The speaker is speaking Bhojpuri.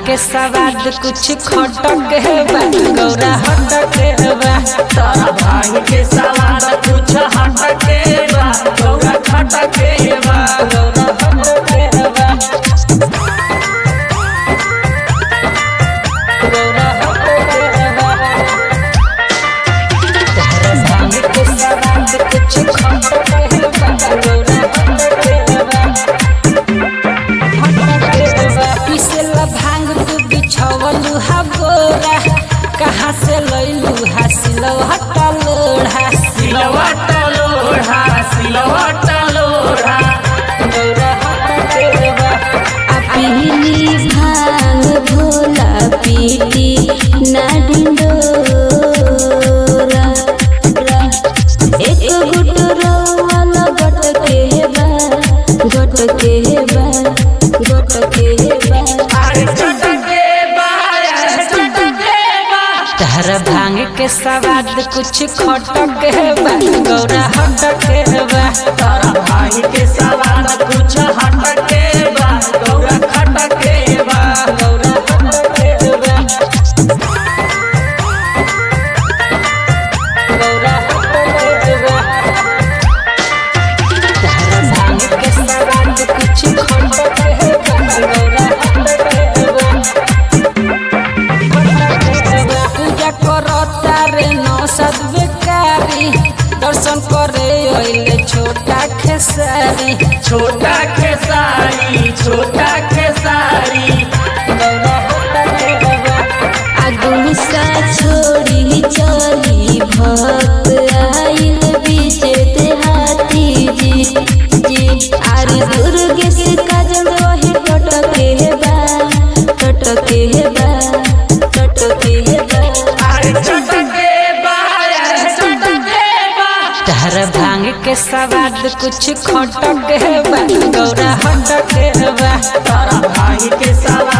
के सवाद कुछ खटक है बा गौरा हटक है बा तारा भांग के सवाद कुछ हटके बा गौरा खटके बा गौरा हटक है बा गौरा हटक है बा तहरा भांग के सवाद कुछ खटक है बा गौरा हटक है बा पिसेला भांग तू बिछवलू हा बोरा कहाँ से लैलू हा सिलौ हटा लोढ़ा सिलवा टलोढ़ा सिलवा टलोढ़ा गौरा हटा केरवा आ पीली भांग भोला पीली ना डिंडोरा एक गुट रोवाला गट के बा गट के बा गट के बा अरे चटके बा अरे चटके बा तहरा भांग के सवाद कुछ खटक है बा गौरा हटक है बा तारा भांग के सवाद कुछ हटके बा गौरा खटके बा गौरा हटक है बा गौरा हटक है बा तहरा भांग के सवाद कुछ खटक है बा गौरा हटक है बा पूजा करता रे नौसद बेकारी दर्शन करे अइले छोटा खेसारी छोटा खेसारी छोटा खेसारी गौरा होता के बाबा आ गुस्सा छोड़ी चली भक्त आइल बीचे देहाती जी जी आरे दुर्गे से काजल वही टटके बा टटके बा टटके बा अरे चटके बा अरे चटके बा तहरा भांग के सवाद कुछ खटक है बा गौरा हटक है बा तारा भांग के सवाद